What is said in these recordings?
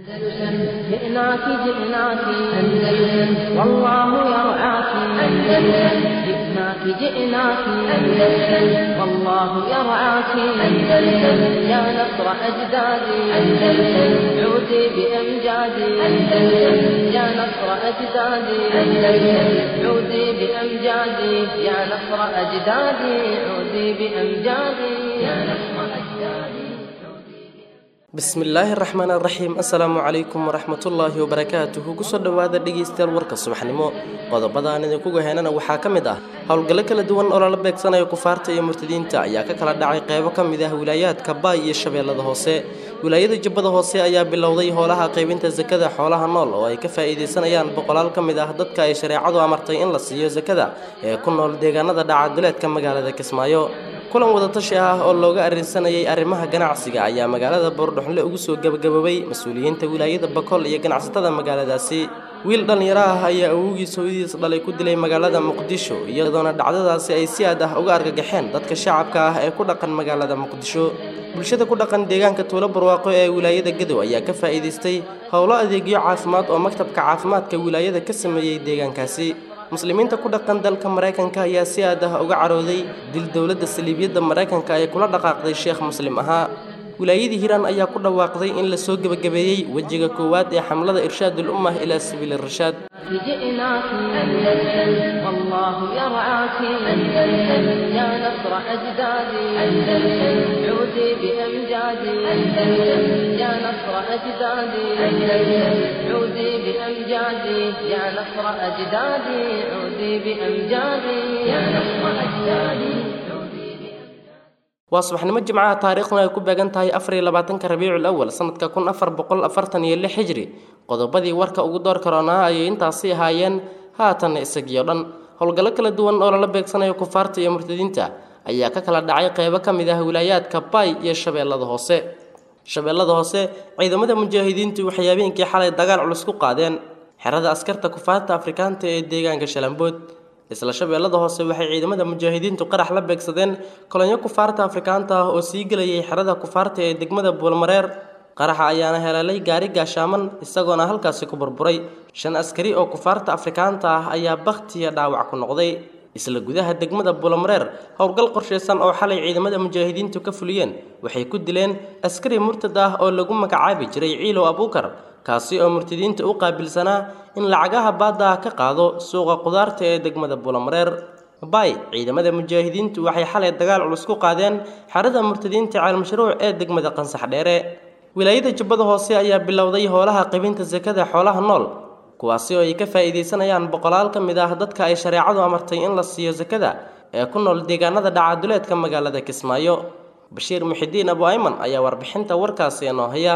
أندلسن جئناك جئناك أندلسن والله يرعاك أندلسن جئناك جئناك أندلسن والله يرعاك أندلسن يا نصر أجدادي أندلسن عودي بأمجادي أندلسن يا نصر أجدادي أندلسن عودي بأمجادي يا نصر أجدادي عودي بأمجادي يا نصر أجدادي bismillaahi raxmaan raxiim assalaamu calaykum waraxmatullaahi wabarakaatuhu kusoo dhowaada dhegaystayaal warka subaxnimo qodobadaan idinkuga heenana waxaa ka mid ah howlgallo kala duwan oo lala beegsanayo kufaarta iyo murtadiinta ayaa ka kala dhacay qeybo ka mid ah wilaayaadka baay iyo shabeellada hoose wilaayada jubbada hoose ayaa bilowday howlaha qaybinta sakada xoolaha nool oo ay ka faa'iidaysanayaan boqolaal ka mid ah dadka ay shareecadu amartay in la siiyo sakada ee ku nool deegaanada dhacaduleedka magaalada kismaayo kulan wadatashi ah oo looga arrinsanayay arrimaha ganacsiga ayaa magaalada boordhoxle ugu soo gebagaboobay mas-uuliyiinta wilaayada bakool iyo ganacsatada magaaladaasi wiil dhallinyaro ah ayaa awowgiis hooyadiis dhalay ku dilay magaalada muqdisho iyadoona dhacdadaasi ay si aad ah uga argagaxeen dadka shacabka ah ee ku dhaqan magaalada muqdisho bulshada ku dhaqan deegaanka tuulo barwaaqo ee wilaayada gadow ayaa ka faa'iidaystay howlo adeegyo caafimaad oo maktabka caafimaadka wilaayada ka sameeyey deegaankaasi muslimiinta ku dhaqan dalka maraykanka ayaa si aad ah uga carooday dil dowladda saliibiyadda maraykanka ee kula dhaqaaqday sheekh muslim ahaa wilaayadii hiiraan ayaa ku dhawaaqday in la soo gebagabeeyey wejiga koowaad ee xamlada irshaadul ummah ilaa sabiili rashaad جئناك أندلسن والله يرعاك أندلسن يا نصر أجدادي أندلسن عودي بأمجادي أندلسن يا نصر أجدادي أندلسن عودي بأمجادي يا نصر أجدادي عودي بأمجادي يا نصر أجدادي waa subaxnimo jimcaha taariikhduna ay ku beegan tahay afariyo labaatanka rabiicul awal sanadka kun afar boqol afartan iyo lix xijri qodobadii warka ugu door karoonaa ayay intaasi ahaayeen haatanna isagiyo dhan howlgallo kala duwan oo lala beegsanayo kufaarta iyo murtadiinta ayaa ka kala dhacay qeybo ka mid ah wilaayaadka baay iyo shabeellada hoose shabeellada hoose ciidamada mujaahidiintu waxay habeenkii xalay dagaal culus ku qaadeen xerada askarta kufaarta afrikaanta ee deegaanka shalambood isla shabeellada hoose waxay ciidamada mujaahidiintu qarax la beegsadeen kolonyo kufaarta afrikaanta ah oo sii gelayay xerada kufaarta ee degmada buulmareer qaraxa ayaana heleelay gaari gaashaaman isagoona halkaasi ku burburay shan askari oo kufaarta afrikaanta ah ayaa bakhtiya dhaawac ku noqday isla gudaha degmada buulmareer howlgal qorshaysan oo xalay ciidamada mujaahidiintu ka fuliyeen waxay ku dileen askari murtad ah oo lagu magacaabi jiray ciilow abuukar kaasi oo murtadiinta u qaabilsanaa in lacagaha baadda ah ka qaado suuqa qudaarta ee degmada buulamareer bay ciidamada mujaahidiintu waxay xalay dagaal culus ku qaadeen xerada murtadiinta caalmashruuc ee degmada qansax dheere wilaayada jubbada hoose ayaa bilowday howlaha qibinta sakada xoolaha nool kuwaasi oo ay ka faa'iidaysanayaan boqolaal ka mid ah dadka ay shareecadu amartay in la siiyo sakada ee ku nool deegaanada dhacaduleedka magaalada kismaayo bashiir muxidiin abu ayman ayaa warbixinta warkaasi inoo haya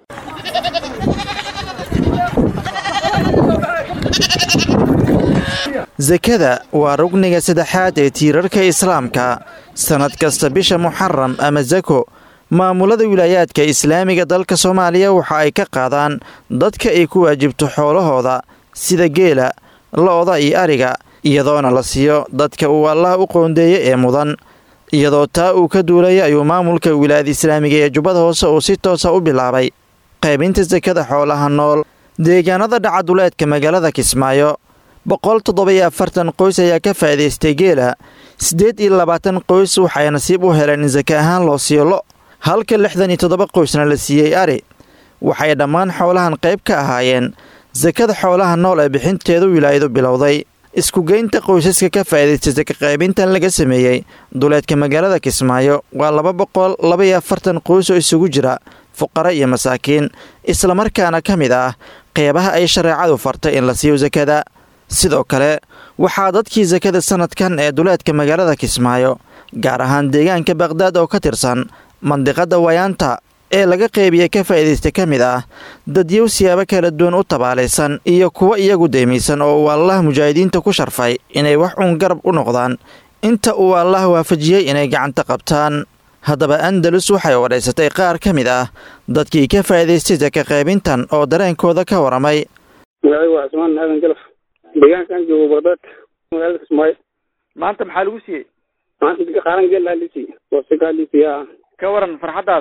sakada waa rugniga saddexaad ee tiirarka islaamka sannad kasta bisha muxaram ama sako maamulada wilaayaadka islaamiga dalka soomaaliya waxa ay ka qaadaan dadka ay ku waajibto xoolahooda sida geela lo-da iyo ariga iyadoona la siiyo dadka uu allaha u qoondeeya ee mudan iyadoo taa uu ka duulaya ayuu maamulka wilaayada islaamiga ee jubbada hoose uu si toosa u bilaabay qaybinta sakada xoolaha nool deegaanada dhacaduleedka magaalada kismaayo boqol toddoba-iyo afartan qoys ayaa ka faa'iidaystay geela siddeed iyo labaatan qoys waxay nasiib u heleen in saka ahaan loo siiyo lo halka lixdan iyo toddoba qoysna la siiyey ari waxay dhammaan xoolahan qayb ka ahaayeen sakada xoolaha nool ee bixinteedu wilaayadu bilowday iskugeynta qoysaska ka faa'iidaystay saka qaybintan laga sameeyey duleedka magaalada kismaayo waa laba boqol laba-iyo afartan qoys oo isugu jira fuqara iyo masaakiin islamarkaana ka mid ah qeybaha ay shareecadu fartay in la siiyo sakada sidoo kale waxaa dadkii sakada sanadkan ee duleedka magaalada kismaayo gaar ahaan deegaanka baqhdaad oo ka tirsan mandiqada wayaanta ee laga qeybiya ka faa'iidaysta ka mid ah dadyow siyaabo kala duwan u tabaalaysan iyo kuwa iyagu deymaysan oo uu allaah mujaahidiinta ku sharfay inay wax uun garab u noqdaan inta uu allaah waafajiyey inay gacanta qabtaan haddaba andalus waxay wadhaysatay qaar ka mid ah dadkii ka faa'iidaystay saka qaybintan oo dareenkooda ka waramay magacaygu waa cismaan aadan galaf deegaankaan joogo baqdaad magaalada kismaayo maanta maxaa lagu siiyey maanta qaaran geel laa lisiiy wasika lisiiya ka waran farxaddaada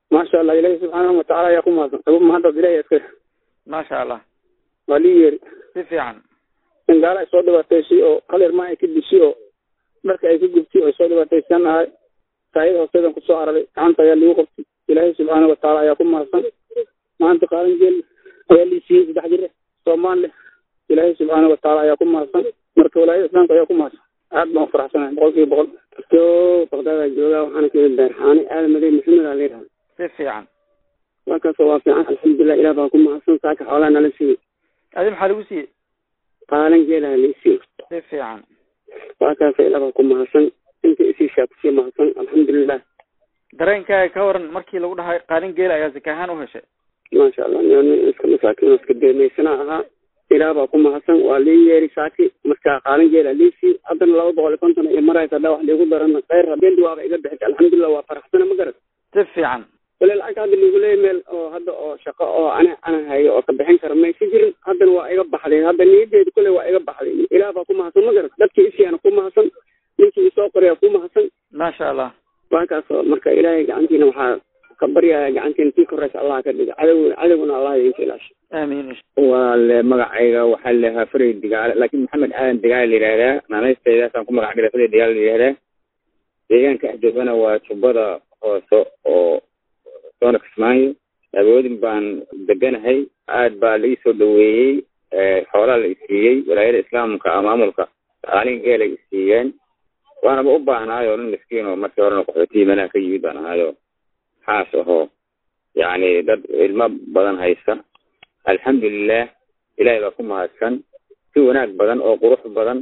maasha allah ilaahi subxaanahu watacaala ayaa ku mahadsan agu mahadad ilahi iska maasha allah waa lii yeeri si fiican in gaala ay soo dhibaataysay oo hal irmaa ay ka dishay oo dharka ay ka gubtay oo ay soo dhibaataysan ahay saayada hoosteedan kusoo araray gacanta ayaa lagu qabtay ilaahay subxaanahu watacaala ayaa ku mahadsan maanta qaadan geel ayaa lii siiyey saddex jir soomaan leh ilaahay subxaanahu watacaala ayaa ku mahadsan marka walaayada islaamka ayaa ku mahadsan aad baan ufaraxsanahay boqol kiiba boqol kasto baqdaada joogaa waxaana ka yimid daarxaani aadan madey maxamed aa layidhaha si fiican markaasoo waa fiican alxamdulilah ilaah baa ku mahadsan saaka xoolaha nala siiyey adi maxaa lagu siiyey qaalan geelaha lii siiyey si fiican waa kaasa ilaah baa ku mahadsan inta isiishaa kusii mahadsan alxamdulilah dareenkaaga ka waran markii lagu dhahay qaalin geela ayaa zaka ahaan u heshay maasha allah nin iska masaakiin iska deemaysana ahaa ilaah baa ku mahadsan waa lii yeeri saaki marka qaalin geela liisii haddana laba boqol iyo konton iyo maraysa haddaa wax liigu darana khayr habeendi waaba iga bixisa alxamdulilah waa faraxsana ma garat si fiican wale lacagta hadda liigu leeya meel oo hadda oo shaqo oo ana ana hayo oo ka bixin kara maysa jirin haddana waa iga baxday hadda niyadeedu kule waa iga baxday ilaah baa ku mahadsan ma garat dadkii isiyaana ku mahadsan ninkii isoo qorayaa ku mahadsan maasha allah waakaasoo marka ilaahay gacantiina waxaa ka baryaya gacantiina tii koreysa allah ka dhiga cadowna cadowguna allah idinka ilaasha aamiin walaale magacayga waxaa la yidhahaa faray digaale laakiin maxamed aadan digaale la yidhahdaa naanaysteedaasaan ku magac dhigay faray digaale la yidhahdaa deegaanka axjoogana waa jubbada hoose oo soona kismaayo awoodin baan deganahay aad baa la ii soo dhaweeyey xoolaa la isiiyey walaayada islaamka maamulka qaalin geelay isiiyeen waanaba u baahnaayo nin miskiin oo markii horena qaxootiyi meelaha ka yimid baan ahaayo xaas ahoo yacni dad ilmo badan haysta alxamdulilah ilaahay baa ku mahadsan si wanaag badan oo qurux badan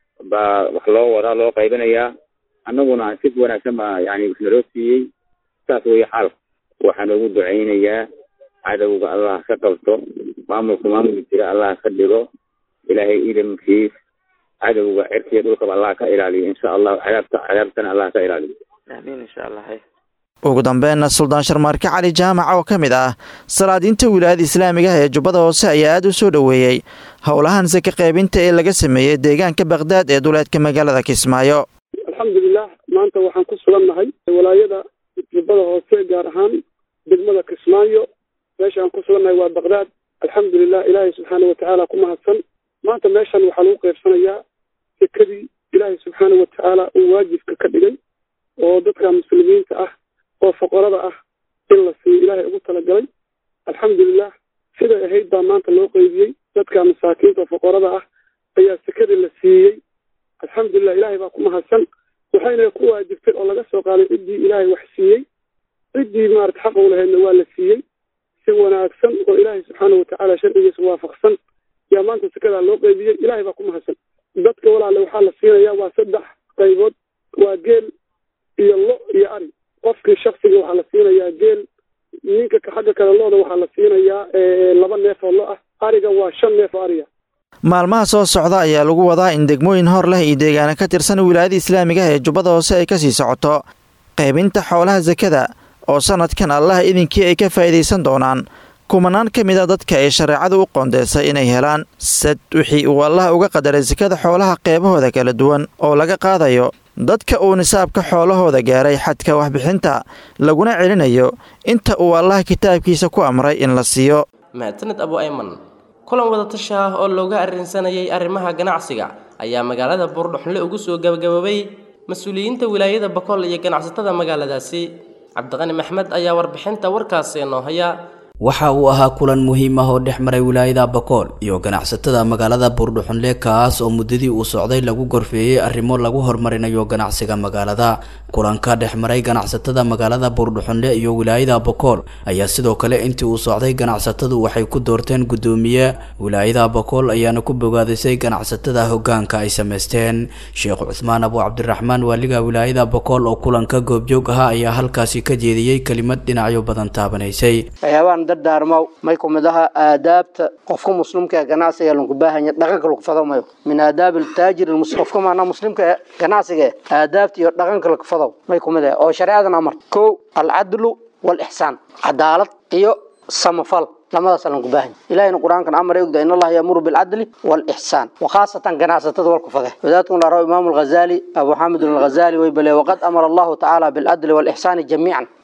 baa wax loo wadaa loo qaybinayaa annaguna si wanaagsan baa yani wax naloo siiyey saas weeye xaalka waxaa noogu ducaynayaa cadowga allah ka qabto maamulka maamulka jira allah ka dhigo ilaahay idamkiis cadowga cirkiya dhulkaba allah ka ilaaliyo insha allahu cadaabta cadaabtana allah ka ilaaliyo aamiin insha allah hay ugu dambeynna suldaan sharmaarke cali jaamac oo ka mid ah salaadiinta wilaayada islaamiga ah ee jubbada hoose ayaa aad u soo dhoweeyey howlahan saka qaybinta ee laga sameeyey deegaanka bakdaad ee duleedka magaalada kismaayo alxamdulilah maanta waxaan ku sugannahay walaayada jubbada hoose gaar ahaan degmada kismaayo meesha aan ku sugannahay waa bakdaad alxamdulilah ilaahay subxaana watacaala ku mahadsan maanta meeshan waxaa lagu qaybsanayaa sekadii ilaahay subxaana watacaala uu waajibka ka dhigay oo dadka muslimiinta ah oo foqorada ah in la siiyo ilaahay ugu talagalay alxamdulilah siday ahayd baa maanta loo qeybiyey dadka masaakiinta oo foqorada ah ayaa sekadii la siiyey alxamdulilah ilaahay baa ku mahadsan waxayna ku waajibtay oo laga soo qaaday ciddii ilaahay wax siiyey ciddii maarata xaq u lahaydna waa la siiyey si wanaagsan oo ilaahay subxaana watacaala sharcigiisa waafaqsan yaa maanta sekadaa loo qeybiyey ilaahay baa ku mahadsan dadka walaale waxaa la siinayaa waa saddex qaybood waa geel iyo lo iyo ari qofkii shaksiga waxaa la siinayaa geel ninka xagga kale looda waxaa la siinayaa laba neef oo lo ah ariga waa shan neef oo ariga maalmaha soo socda ayaa lagu wadaa in degmooyin hor leh iyo deegaana ka tirsan wilaayada islaamiga ah ee jubbada hoose ay kasii socoto qaybinta xoolaha sakada oo sanadkan allah idinkii ay ka faa'iidaysan doonaan kumanaan ka mid a dadka ay shareecadu u qoondeysay inay helaan sad wixii uu allah uga qadaray sakada xoolaha qeybahooda kala duwan oo laga qaadayo dadka uu nisaabka xoolahooda gaaray xadka waxbixinta laguna celinayo inta uu allah kitaabkiisa ku amray in la siiyo mahadsaned abu ayman kulan wadatasha ah oo looga arrinsanayay arrimaha ganacsiga ayaa magaalada buurdhuxnle ugu soo gabagaboobay mas-uuliyiinta wilaayada bakool iyo ganacsatada magaaladaasi cabdiqani maxmed ayaa warbixinta warkaasi noo haya waxa uu ahaa kulan muhiim ah oo dhex maray wilaayada bakool iyo ganacsatada magaalada buurdhuxunle kaas oo muddadii uu socday lagu gorfeeyey arrimo lagu horumarinayo ganacsiga magaalada kulanka dhex maray ganacsatada magaalada buurdhuxunle iyo wilaayada bakool ayaa sidoo kale intii uu socday ganacsatadu waxay ku doorteen guddoomiye wilaayada bakool ayaana ku bogaadisay ganacsatada hogaanka ay sameysteen sheekh cusmaan abu cabdiraxmaan waaliga wilaayada bakool oo kulanka goobjoog ahaa ayaa halkaasi ka jeediyey kelimad dhinacyo badan taabanaysay dardaarmow may kumid aha aadaabta qofka muslimka ee ganacsiga lanku baahanya dhaqanka lagu fado mayo min aadaab taajir qofka maana muslimka ee ganacsiga aadaabta iyo dhaqanka lagu fado may kumid ah oo shareecadan amar kow alcadlu walixsaan cadaalad iyo samafal lamadaas lanku baahanya ilahina qur-aankan amar ogda in allaha yamuru bilcadli walixsaan wakhaasatan ganacsatada walku fade wadaadkun laraw imaamu alghazali abu xamid alghazali way bale waqad amara allahu tacaala bilcadli walixsaani jamiican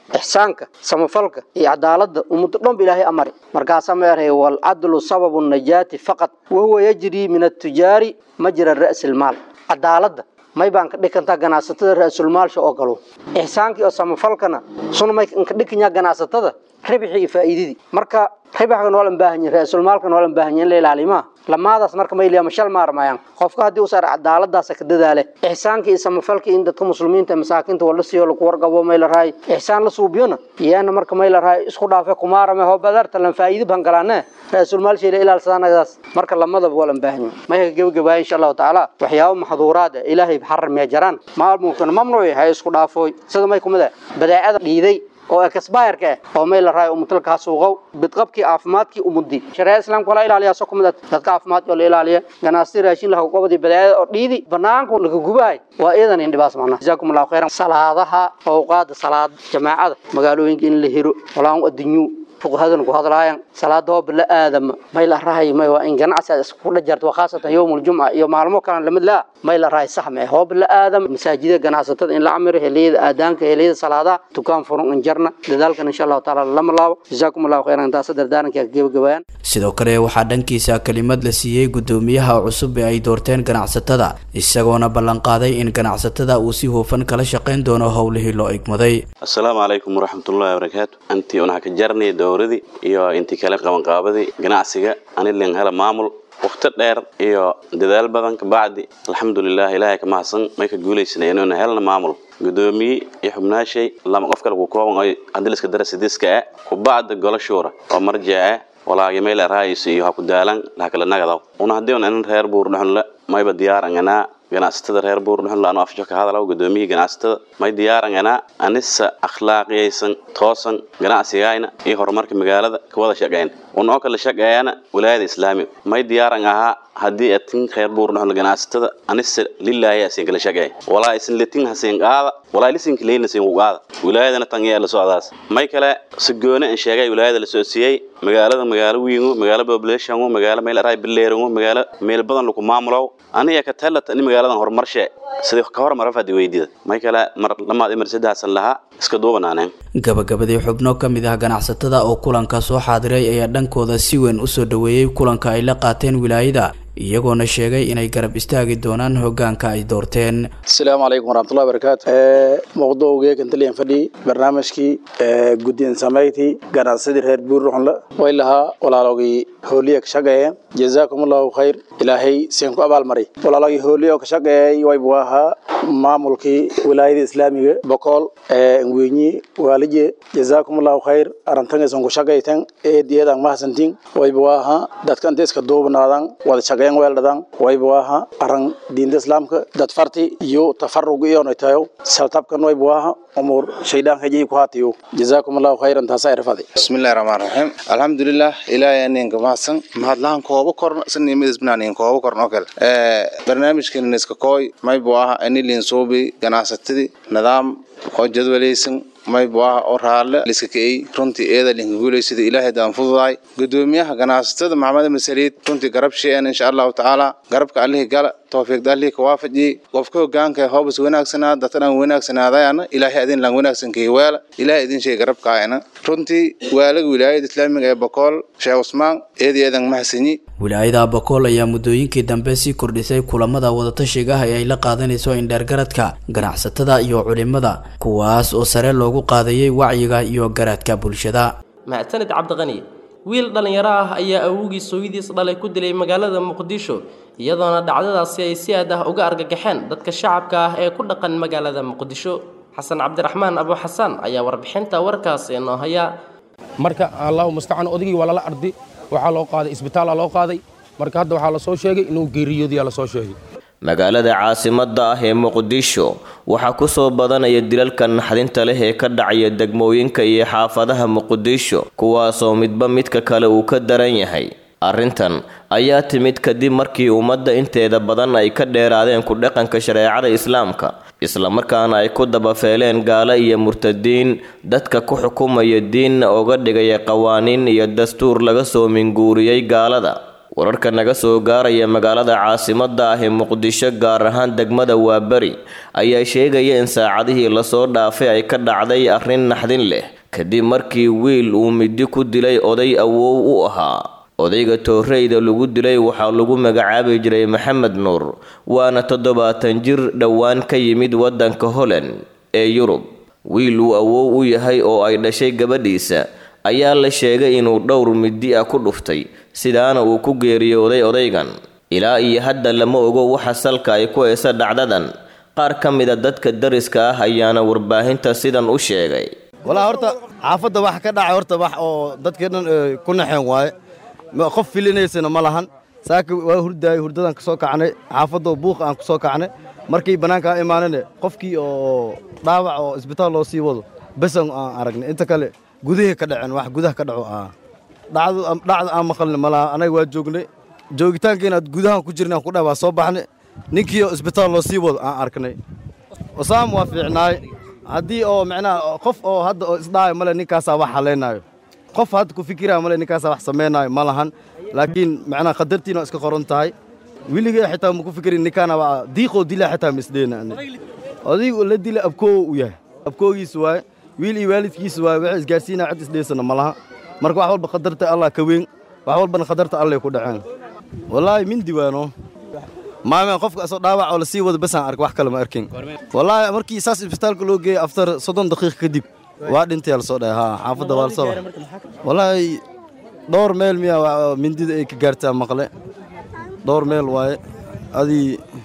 ixsaanka samafalka iyo cadaaladda ummadda dhanba ilaahay amari markaasaa ma erhay walcadlu sababu najaati faqad wahuwa yajrii min atujaari majra ra'si lmaal cadaaladda may baan ka dhikantaa ganacsatada ra-sulmaalsha oo galo ixsaankii oo samafalkana suna may ka dhikanyaa ganacsatada ribxii iyo faa'iidadii marka ribxka noolan baahan yahay ra-sulmaalka noolan baahan yahay in la ilaalimaa lamaadaas marka ma ilaa mashal maarmayaan qofka haddii u saar cadaaladaas ka dadaale ixsaanka iyo samafalka in dadka muslimiinta masaakiinta wala siiyo lagu wargabo may la raay ixsaan la suubiyona iyana marka may la raay isku dhaafe kumaarame hoo badarta lan faa'iido ban galaane ra-sul maal sheela ilaalsadanaadaas marka lamadaba waa lan baahan yahay may ka gabagabaaya insha allahu tacaala waxyaabo maxduuraad ah ilaahay xaramee jaraan maalmunkana mamnuuc hay isku dhaafooy sida may kumid ah badeecada dhiiday oo ekasbayarka ah oo may la raayo umutalka suuqow bidqabkii caafimaadkii umudi shareecada islaamka wala ilaaliyaa soo kumid dadka caafimaadka oo la ilaaliya ganacsi raashin laha gobadii badeecada oo dhiidi banaanka laga gubahay waa iyadan indhibaas macna jazaakum allahu khayran salaadaha awqaada salaad jamaacada magaalooyinka in la hiro walaan adduunyu fuqahadan ku hadlaayaan salaada oo bila aadama may la rahay may waa in ganacsi isku dhajarto khaasatan yawmul jumca iyo maalmo kale lamid la may la rahay sax ma hoo bila aadam masaajida ganacsatada in la amiro heliyada aadaanka heliyada salaada tukaan furan in jarna dadaalkan insha Allah taala lama laabo jazaakum Allah khairan taas dardaaranka gabagabayaan sidoo kale waxaa dhankiisa kelimad la siiyey gudoomiyaha cusub ee ay doorteen ganacsatada isagoona ballanqaaday in ganacsatada uu si hufan kala shaqayn doono howlihii loo igmaday assalaamu calaykum waraxmatullaahi wabarakaatu antii unaha ka jarnay dowradii iyo intii kale qabanqaabadii ganacsiga anilin hela maamul waqti dheer iyo dadaal badan kabacdi alxamdulilah ilaahay ka mahadsan may ka guulaysana inuuna helna maamul gudoomiye iyo xubnaashay lama qof kale ku kooban oo adiliska darasidiska ah kubacda golo shuura oo marjic ah walaagi meel raayis iyo ha ku daalan la kala nagadaw una hadii un reer buur dhuxun mayba diyaaran anaa ganacsatada reer buur dhuxun laanu afjo ka hadalaw gudoomiyihii ganacsatada may diyaaran anaa anisa akhlaaqiyaysan toosan ganacsigayna iyo horumarka magaalada ka wada shaqeyn una oo kala shaqeeyana walaayada islaamiga may diyaaran ahaa haddii atin reer buur dhuxun ganacsatada anisa lilaahi asin kala shaqeey walaa isin litin hasin qaada walaa lisinka leeyna sin ku qaada wilaayadana tan iyo la socdaas may kale si gooni aan sheegay wilaayada la soo siiyey magaalada magaalo wiingu magaalo population magaalo meel aray bileerangu magaalo meel badan lagu maamulo aniga ka talata in magaaladan horumarshe sidii ka hormar fadi weydida may kale mar lamaad imar saddexsan lahaa iska duubanaaneen gabagabadii xubno ka mid ah ganacsatada oo kulanka soo xaadiray ayaa dhankooda si weyn usoo dhaweeyey kulanka ay la qaateen wilaayada iyagoona sheegay inay garab istaagi doonaan hogaanka ay doorteen asalaamu calaykum waraxmatullahi barakaatu mawduucgee kantaliyan fadhi barnaamijkii guddiin samayti ganacsadii reer buurruxunla way lahaa walaalogii hooliya ka shaqeeyeen jazaakum allahu khayr ilaahay seen ku abaalmaray walaalogii hooliya oo ka shaqeeyay waybu ahaa maamulkii wilaayada islaamiga bokool ngwenyi waalije jazaakum allahu khayr arantangaysan ku shaqaytan eediyadan mahadsantiin waybu ahaa dadka inta iska duubnaadan wada shaqeyn weeldhadan waybu ahaa aran diinta islaamka dad farti iyo tafarug iyona tayo saltabkan waybu ahaa umur shaydaan hajay ku haatiyo jazaakum allahu khayran taasa irfadi bismillahi rahmaani rahiim alxamdulilah ilaahay aninka mahadsan mahadlahan kooba korna sanimidisbinaanin kooba korna oo kale barnaamijkan iska kooy maybu aha anilin suubi ganacsatadii nidaam oo jadwalaysan maybu ah oo raalle liska ka'ey runtii eeda linka guulaysada ilaahay daan fududaay gudoomiyaha ganacsatada maxamed masaliid runtii garab sheeyan insha allahu tacaala garabka allihii gala tawfiiqda allihii ka waafajiyey qofka hogaanka hoobas wanaagsanaa dadkan wanaagsanaadayana ilaahay adin lan wanaagsankay weela ilaahay idin sheeg garabkaayana runtii waalaga wilaayada islaamiga ee bokool sheekh cusmaan eedi eedan mahadsanyi wilaayada bokool ayaa muddooyinkii dambe sii kordhisay kulamada wadatashiga ah ee ay la qaadanayso indheergaradka ganacsatada iyo culimada kuwaas oo sare loogu qaadayay wacyiga iyo garaadka bulshada macsanid cabdiqani wiil dhallinyaro ah ayaa awowgii sooyidiis dhalay ku dilay magaalada muqdisho iyadoona dhacdadaasi ay si aad ah uga argagaxeen dadka shacabka ah ee ku dhaqan magaalada muqdisho xasan cabdiraxmaan abu xasaan ayaa warbixinta warkaasi inoo haya marka allahu mustacaan odaygii waa lala ardi waxaa loo qaaday isbitaala loo qaaday marka hadda waxaa lasoo sheegay inuu geeriyoodiyaa lasoo sheegay magaalada caasimadda ah ee muqdisho waxaa ku soo badanaya dilalka naxdinta leh ee ka dhacaya degmooyinka iyo xaafadaha muqdisho kuwaasoo midba midka kale uu ka daran yahay arrintan ayaa timid kadib markii ummadda inteeda badan ay ka dheeraadeen ku dhaqanka shareecada islaamka islamarkaana ay ku dabafeeleen gaalo iyo murtadiin dadka ku xukumaya diinna oga dhigaya qawaaniin iyo dastuur laga soo minguuriyey gaalada wararka naga soo gaaraya magaalada caasimadda ah ee muqdisho gaar ahaan degmada waaberi ayaa sheegaya in saacadihii lasoo dhaafay ay ka dhacday arrin naxdin leh kadib markii wiil uu midi ku dilay oday awow u ahaa odayga tooreyda lagu dilay waxaa lagu magacaabi jiray maxamed nuur waana toddobaatan jir dhowaan ka yimid waddanka holland ee yurub wiil uu awow u yahay oo ay dhashay gabadhiisa ayaa la sheegay inuu dhowr midi ah ku dhuftay sidaana uu ku geeriyooday odaygan ilaa iyo hadda lama ogo waxa salka ay ku haysa dhacdadan qaar ka mida dadka dariska ah ayaana warbaahinta sidan u sheegay walaa horta xaafadda wax ka dhacay horta wax oo dadkii dhan ku naxeen waaye qof filinaysana ma lahan saaka waa hurdaayay hurdadan ka soo kacnay xaafadda buuqa aan ku soo kacnay markii bannaanka aan imaanane qofkii oo dhaawac oo isbitaal loo sii wado besan aan aragnay inta kale gudihii ka dhaceen wax gudaha ka dhaco ah dhacdu dhacda aan maqalna malaha anaga waa joognay joogitaankiina gudahan ku jirnay aan ku dhahay waa soo baxnay ninkii oo isbitaal loo sii wado aan arknay osaam waa fiicnaay haddii oo macnaha qof oo hadda oo isdhaayo male ninkaasaa wax haleynaayo qof hadda ku fikiraya male ninkaasaa wax samaynaayo ma lahan laakiin macnaha qadartiina waa iska qoran tahay weligee xitaa ma ku fikirin ninkaana waa diiqoo dilaa xitaa ma isdheena odaygu la dila abkoo u yahay abkoogiisa waaye wiil iyo waalidkiisa waaye waxay isgaarsiinaa cid isdheysana ma laha marka wax walba qadarta allah ka weyn wax walbana qadarta allay ku dhaceen wallaahi mindi waano maame qofka asoo dhaawac oo lasii wado basaan ark wax kale ma arkin wallaahi markii saas isbitaalka loo geeyey aftar soddon daqiiq kadib waa dhintay lasoo dhahay haa xaafadda waa lasoo wallaahi dhowr meel miyaa mindida ay ka gaartaa maqle dhowr meel waaye adii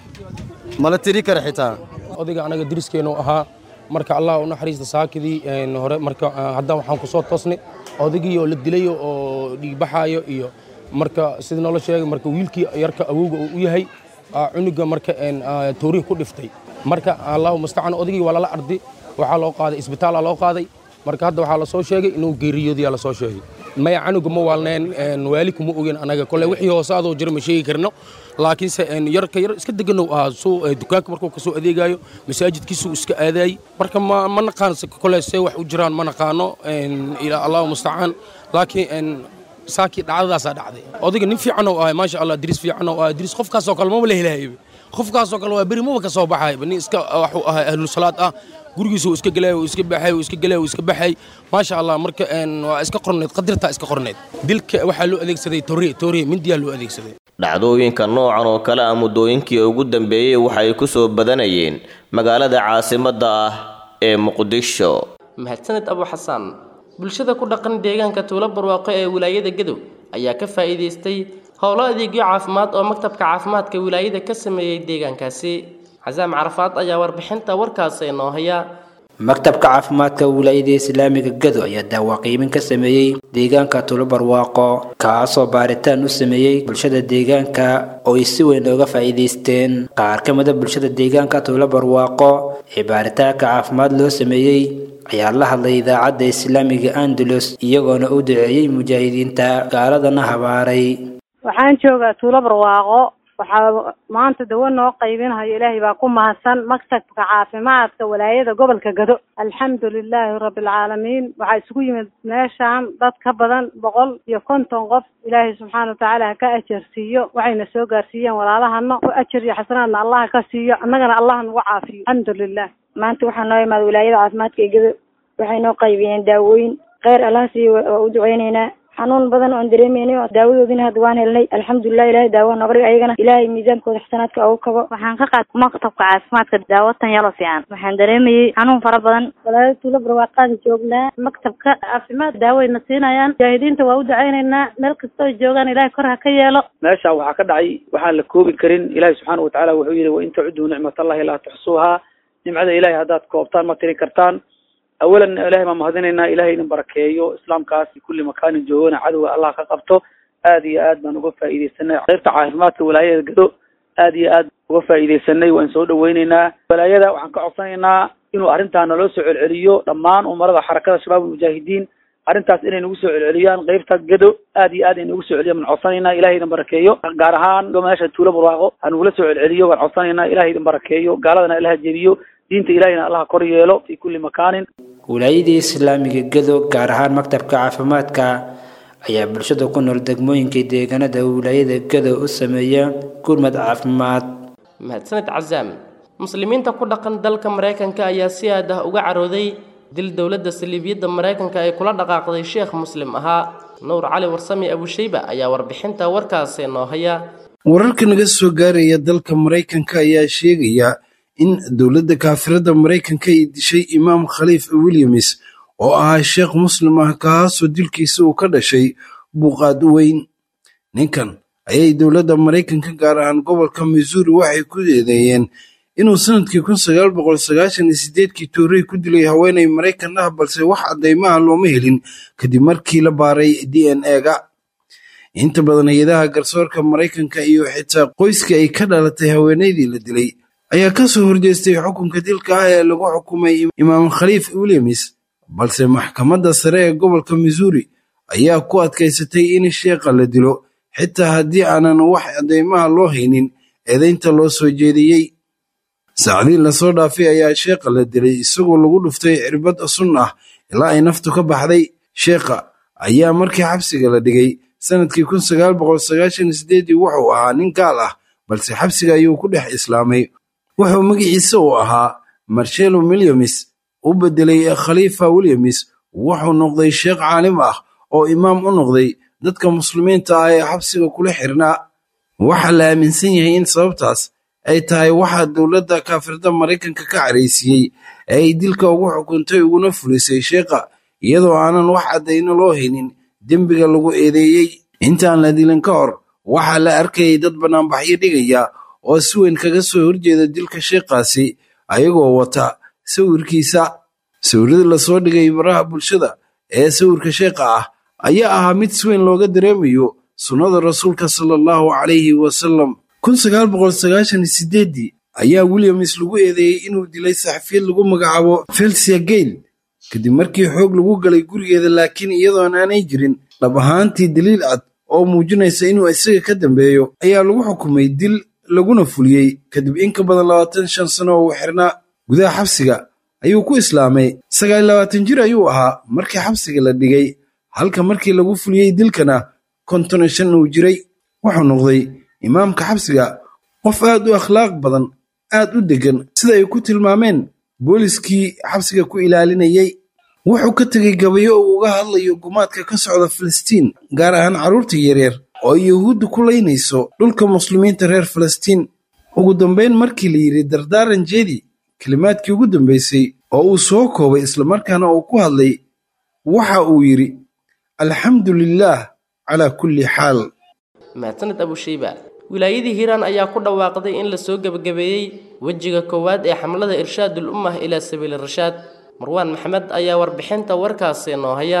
mala tiri kara xitaa odayga anaga diriskeennu ahaa marka allah u naxariista saakidii hore marka haddaan waxaan ku soo toosnay odaygii oo la dilayo oo dhiigbaxaayo iyo marka sida noola sheegay marka wiilkii yarka awowga uu u yahay cunuga marka toorihi ku dhiftay marka allahu mustacaan odaygii waa lala ardi waxaa loo qaaday isbitaala loo qaaday marka hadda waxaa lasoo sheegay inuu geeriyoodiyaa lasoo sheegay maya canuga ma waalneen waali kuma ogen anaga kole wixii hoose adoo jira ma sheegi karno laakiinse yarka yar iska deganow ahaa suu dukaanka markuu kasoo adeegayo masaajidkiisuu iska aadaayey marka ma ma naqaan kole see wax u jiraan ma naqaano ilaa allahu mustacaan laakiin saakii dhacdadaasaa dhacday odayga nin fiican oo ahay maasha allah diris fiican oo ahay diris qofkaasoo kale maba la helahayba qofkaasoo kale waa beri maba ka soo baxayba nin iska waxuu ahay ahlusalaad ah gurigiisu iska galay iska baxay iska galay iska baxay maasha allah marka waa iska qorneed qadirtaa iska qorneed dilka waxaa loo adeegsaday toore toore mindiyaa loo adeegsaday dhacdooyinka noocan oo kale ah muddooyinkii ugu dambeeyey waxay ku soo badanayeen magaalada caasimadda ah ee muqdisho mahadsaned abu xasaan bulshada ku dhaqan deegaanka tuulo barwaaqo ee wilaayada gadow ayaa ka faa'iidaystay howlo adeegyo caafimaad oo maktabka caafimaadka wilaayada ka sameeyey deegaankaasi xasaam carafaad ayaa warbixinta warkaas inoo haya maktabka caafimaadka wilaayada islaamiga gado ayaa daawaqiimin ka sameeyey deegaanka tuulo barwaaqo kaasoo baaritaan u sameeyey bulshada deegaanka oo ay si weyn ooga faa'iidaysteen qaar ka mida bulshada deegaanka tuulo barwaaqo ee baaritaanka caafimaad loo sameeyey ayaa la hadlay idaacadda islaamiga andalus iyagoona u duceeyey mujaahidiinta gaaladana habaaray waxaan joogaa tuulo barwaaqo waxaa maanta dawo noo qaybinayo ilaahay baa ku mahadsan maktabka caafimaadka walaayada gobolka gado alxamdu lilaahi rabbilcaalamiin waxaa isugu yimid meeshaan dad ka badan boqol iyo konton qof ilaahay subxaana watacaala ha ka ajarsiiyo waxayna soo gaarsiiyeen walaalahana ku ajar iyo xasanaadna allaha ka siiyo annagana allah nagu caafiyo alxamdu lilah maanta waxaa noo imaada wilaayada caafimaadka ee gado waxay noo qaybiyeen daawooyin kheyr allah siiyo waa u duceyneynaa xanuun badan oon dareemeynay oo daawadoodina hadda waan helnay alxamdulilah ilahay daawa nooga dhig ayagana ilaahay miisaankooda xasanaadka ugu kabo waxaan ka qaatay maktabka caafimaadka daawatan yalo fiican waxaan dareemayey xanuun fara badan walaalo tuulo barwaaqaada joognaa maktabka caafimaad daawayna siinayaan mujaahidiinta waa u duceyneynaa meel kastoo joogaan ilahay kor ha ka yeelo meesha waxaa ka dhacay waxaan la koobi karin ilaahi subxaana watacaala wuxuu yihi wain tacuduu nicmatallahi laa tuxsuuhaa nimcada ilahay haddaad koobtaan ma tiri kartaan awalan ilahay baan mahadinaynaa ilahay idin barakeeyo islaamkaas kulli makaanin joogana cadowga allah ka qabto aad iyo aad baan uga faa'iidaysanay qaybta caafimaadka walaayada gado aad iyo aad uga faa'iidaysanay waan soo dhaweyneynaa walaayada waxaan ka codsanaynaa inuu arrintaa naloo soo celceliyo dhammaan umarada xarakada shabaab mujaahidiin arrintaas inay nagu soo celceliyaan qaybta gado aad iyo aad ay nagu soo celiyan baan codsanaynaa ilahay idin barakeeyo gaar ahaan meesha tuulo barwaaqo ha nagula soo celceliyo waan codsanaynaa ilahay idin barakeeyo gaaladana ilaha jebiyo diinta ilahayna allaha kor yeelo fi kulli makaanin wilaayadii islaamiga gado gaar ahaan maktabka caafimaadka ayaa bulshada ku nool degmooyinkai deegaanada wilaayada gado u sameeya gurmad caafimaad mahadsaned casaam muslimiinta ku dhaqan dalka maraykanka ayaa si aad ah uga carooday dil dowladda saliibiyadda maraykanka ay kula dhaqaaqday sheekh muslim ahaa nuur cali warsami abushayba ayaa warbixinta warkaasi noo haya wararka naga soo gaaraya dalka maraykanka ayaa sheegaya in dowladda kaafirada maraykanka ay dishay imaam khaliif williams oo ahaa sheekh muslim ah kaasoo dilkiisa uu ka dhashay buuqaad weyn ninkan ayay dowladda maraykanka gaar ahaan gobolka missouri waxay ku eedeeyeen inuu sanadkii kun sagaal boqol sagaashan iyo sideedkii toorey ku dilay haweenay maraykan ah balse wax caddaymaha looma helin kadib markii la baaray d n e-ga inta badan hay-adaha garsoorka maraykanka iyo xitaa qoyskii ay ka dhalatay haweenaydii la dilay ayaa ka soo horjeestay xukunka dilka ah ee lagu xukumay imaam khaliif williams balse maxkamadda sare ee gobolka missouri ayaa ku adkaysatay in sheekha la dilo xitaa haddii aanan wax caddaymaha loo haynin eedaynta loo soo jeediyey saacdii lasoo dhaafay ayaa sheekha la dilay isagoo lagu dhuftay cirbad sun ah ilaa ay naftu ka baxday sheekha ayaa markii xabsiga la dhigay sanadkii kun sagaal boqol sagaashan sideedii wuxuu ahaa nin gaal ah balse xabsiga ayuu ku dhex islaamay wuxuu magaciisa uu ahaa marshelo williams u bedelay khaliifa williams wuxuu noqday sheekh caalim ah oo imaam u noqday dadka muslimiinta ah ee xabsiga kula xirnaa waxaa la aaminsan yahay in sababtaas ay tahay waxaa dowladda kaafirda maraykanka ka caraysiiyey ee ay dilka ugu xukuntay uguna fulisay sheekha iyadoo aanan wax caddayno loo haynin dembiga lagu eedeeyey intaan la dilin ka hor waxaa la arkayay dad bannaanbaxyo dhigaya oo si weyn kaga soo horjeeda dilka sheekhaasi ayagoo wata sawirkiisa sawirada lasoo dhigay baraha bulshada ee sawirka sheekha ah ayaa ahaa mid si weyn looga dareemayo sunnada rasuulka sala allahu calayhi wasalam kun sagaal boqol sagaashan iyo sideeddii ayaa williams lagu eedeeyey inuu dilay saxafiyad lagu magacaabo felsia gale kadib markii xoog lagu galay gurigeeda laakiin iyadoon aanay jirin dhab ahaantii daliil cad oo muujinaysa inuu isaga ka dambeeyo ayaa lagu xukumay dil laguna fuliyey kadib in ka badan labaatan shan sano oo uu xirnaa gudaha xabsiga ayuu ku islaamay sagaal iyo labaatan jir ayuu ahaa markii xabsiga la dhigay halka markii lagu fuliyey dilkana konton iyo shan uu jiray wuxuu noqday imaamka xabsiga qof aad u akhlaaq badan aad u deggan sida ay ku tilmaameen booliskii xabsiga ku ilaalinayay wuxuu ka tegey gabayo uu uga hadlayo gumaadka ka socda filistiin gaar ahaan carruurta yaryar oo ay yuhuudda ku laynayso dhulka muslimiinta reer filistiin ugu dambayn markii la yidhi dardaaran jeedi kelimaadkii ugu dambaysay oo uu soo koobay islamarkaana uu ku hadlay waxa uu yidhi alxamdu lilaah calaa kulli xaal mahadsaned abushayba wilaayadii hiiraan ayaa ku dhawaaqday in la soo gebagabeeyey wejiga koowaad ee xamlada irshaadul ummah ilaa sabiili rashaad marwaan maxamed ayaa warbixinta warkaasi noo haya